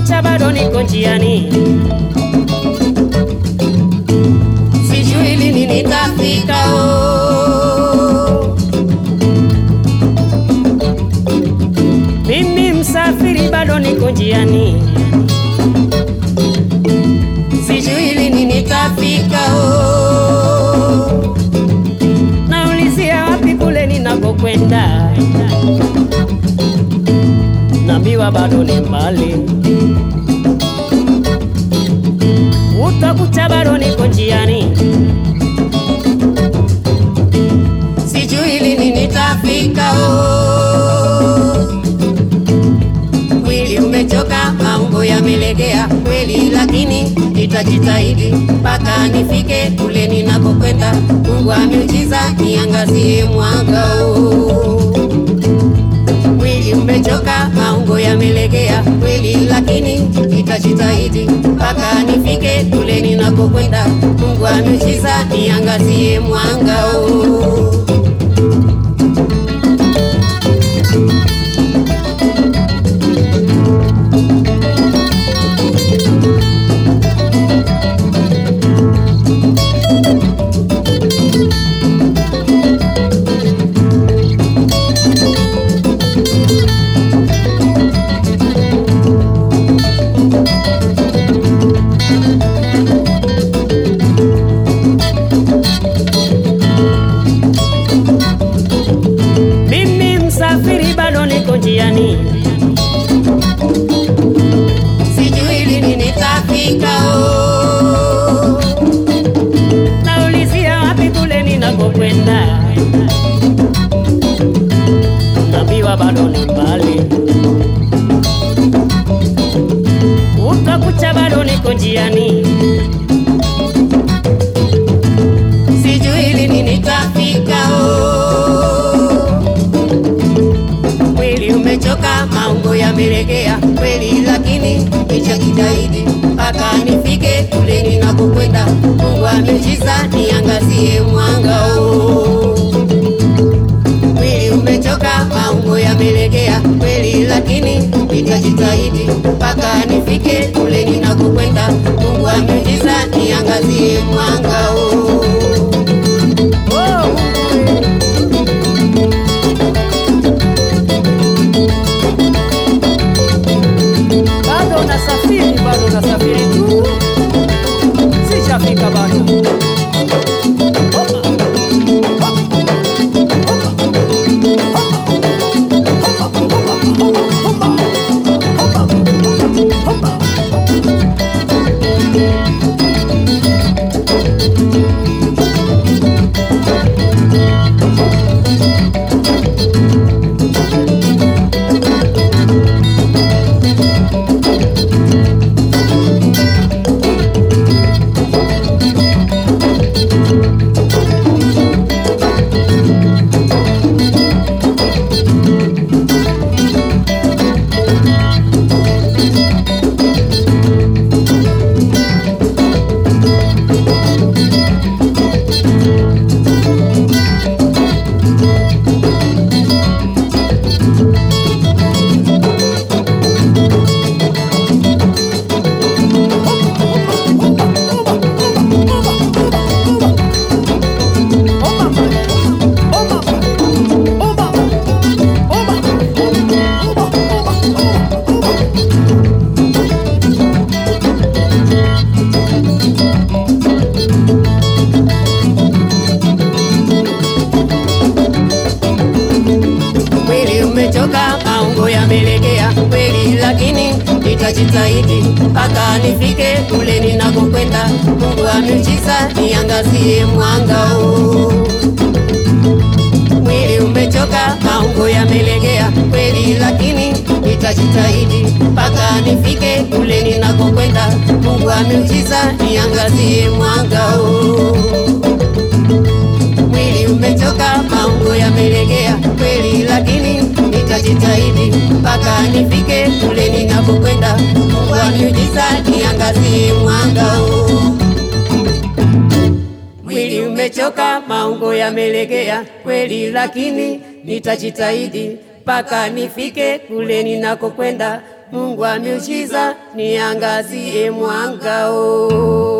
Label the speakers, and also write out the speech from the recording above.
Speaker 1: kucha bado niko njiani, sijui lini nitafika. Oh, mimi msafiri bado niko njiani, sijui lini nitafika. Oh, naulizia wapi kule ninakokwenda, naambiwa bado ni mbali. Utakuta bado niko njiani, sijui lini nitafika. Oh, mwili umechoka, maungo yamelegea kweli, lakini nitajitahidi mpaka nifike kule ninakokwenda. Mungu wa miujiza niangazie mwanga huu. Mwili umechoka, maungo yamelegea kweli, lakini nitajitahidi mpaka nifike kule ninakokwenda. Mungu wa miujiza niangazie mwanga huu. Mimi msafiri bado niko njiani, sijui lini nitafika. Oh, naulizia wapi kule ninakokwenda, naambiwa bado ni mbali. Utakucha bado niko njiani, sijui lini nitafika. Oh, mwili umechoka, maungo yamelegea kweli, lakini nitajitahidi mpaka nifike kule ninakokwenda. Mungu wa miujiza niangazie mwanga huu. Mwili umechoka, maungo yamelegea kweli, lakini nitajitahidi mpaka nifike kule ninakokwenda. Mungu wa miujiza niangazie mwanga huu. Oh, Mungu. bado nasafiri, bado nasafiri tu, sijafika bado. Mwili umechoka, maungo yamelegea kweli, lakini nitajitahidi mpaka nifike kule ninakokwenda. Mungu wa miujiza niangazie mwanga huu. Mwili umechoka, maungo yamelegea kweli, lakini nitajitahidi mpaka nifike kule ninakokwenda. Mungu wa miujiza niangazie mwanga huu. Mwili umechoka, maungo yamelegea kweli, lakini nitajitahidi mpaka nifike kule ninapokwenda. Mungu wa miujiza niangazie mwanga huu. Mwili umechoka, maungo yamelegea kweli, lakini nitajitahidi mpaka nifike kule ninakokwenda. Mungu wa miujiza niangazie mwanga oh.